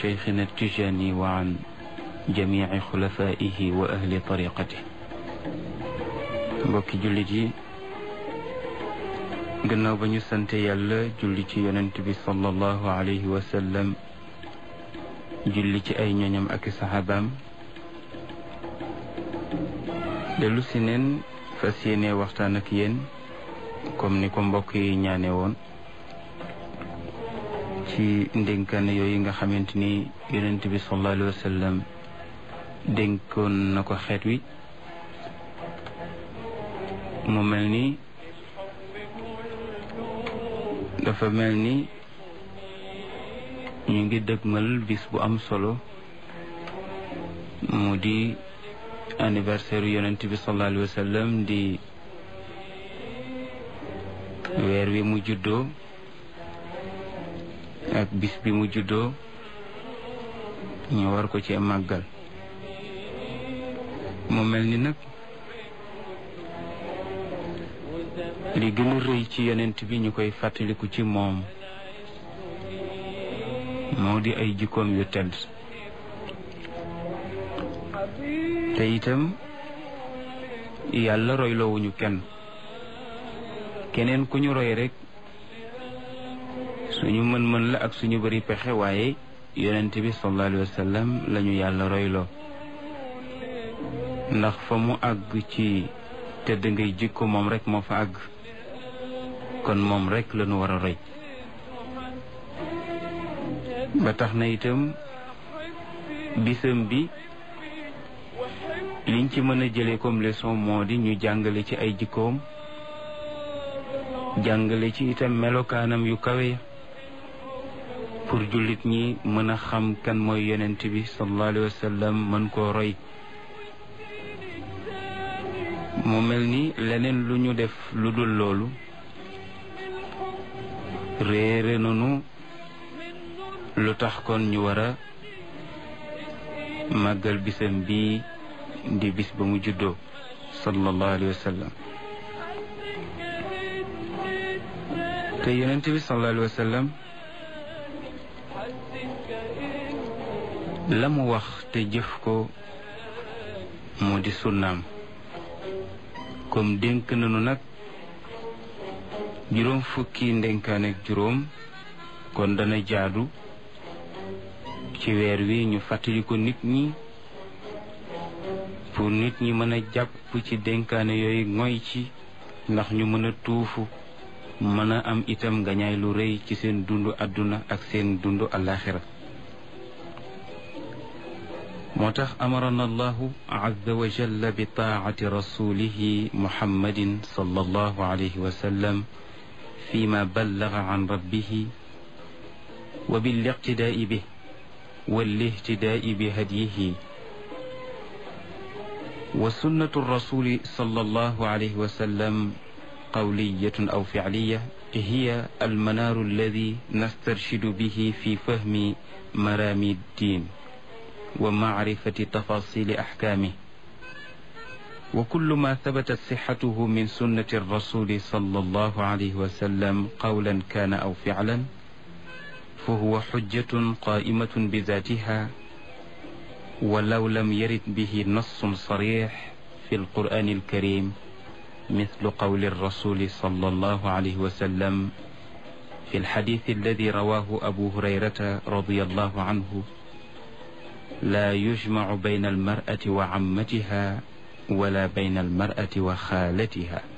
شيخنا التجاني وعن جميع خلفائه وأهل طريقته mbokki jullit yi gannaaw ba ñu sante yàlla julli ci yonent bi sallallahu alayhi wa sallam julli ci ay ñoñam ak saxaabaam dellu si neen fas yéene waxtaan ak yéen comme ni ko mbokk yi ñaane woon ci ndénkaane yooyu nga xamante ni yonent bi sallallahu alayhi wa sallam dénkoon na ko xeet wi mu mel ni dafa mel ni ñu ngi dëgmal bis bu am solo mu di anniversaire yonent bi sallallahu alayhi wa sallam di weer wi mu juddoo ak bis bi mu juddoo ñu war ko ci màggal mu mel ni nag li gën a rëy ci yonent bi ñu koy fàttaliku ci moom moo di ay jikkoom yu tedd te itam yàlla royloowuñu kenn keneen ku ñu roy rek suñu mën-mën la ak suñu bari pexe waaye yonent bi sallallahu alayhi wa sallam lañu yàlla royloo ndax fa mu àgg ci tedd ngay jikko moom rek moo fa àgg kon moom rek lañu war a roy ba tax na itam bisam bi liñ ci mën a jëlee comme leçon moo di ñu jàngale ci ay jikkoom jàngale ci itam melokaanam yu kawe pour jullit ñi mën a xam kan mooy yonent bi sallallahu alayhi wa sallam mën koo roy mu mel ni leneen lu ñu def lu dul loolu réere nanu lu tax kon ñu war a màggal bisam bii di bis ba mu juddoo sallallahu alayhi wa sallam te yonent bi sallallahu alayhi wa sallam la mu wax te jëf ko moo di sunnaam comme dénk nañu nag juróom fukki ndénkaan ak juróom kon dana jaadu ci weer wi ñu fàttali ko nit ñi pour nit ñi mën a jàpp ci dénkaane yooyu ngoy ci ndax ñu mën a tuufu mën a am itam ngañaay lu rëy ci seen dundu àdduna ak seen dundu alaxira moo tax amarana allahu azza wa jalla bi taacati rasulihi muhammadin sallallahu alayhi wa sallam fima ballaga an rabbihi wa biliqtidaai bih walihtidaai bihadyihi wa sunnatu rasuli sallallahu alayhi wa sallam qawliyatun aw ficliya hiya almanaaru alladi nastarshidu bihi fi fahmi maraami ddin wa macrifati tafaasili axkaamih wa kullu ma tabatat sixatuhu min sunnati rasuli sallallahu alayhi wa sallam qawlan kaana aw ficlan fa huwa xujjatun qaa'imatun bizaatiha walaw lam yarid bihi nassun sarix fi alqur'ani alkarim مثل قول الرسول صلى الله عليه وسلم في الحديث الذي رواه أبو هريرة رضي الله عنه لا يجمع بين المرأة وعمتها ولا بين المرأة وخالتها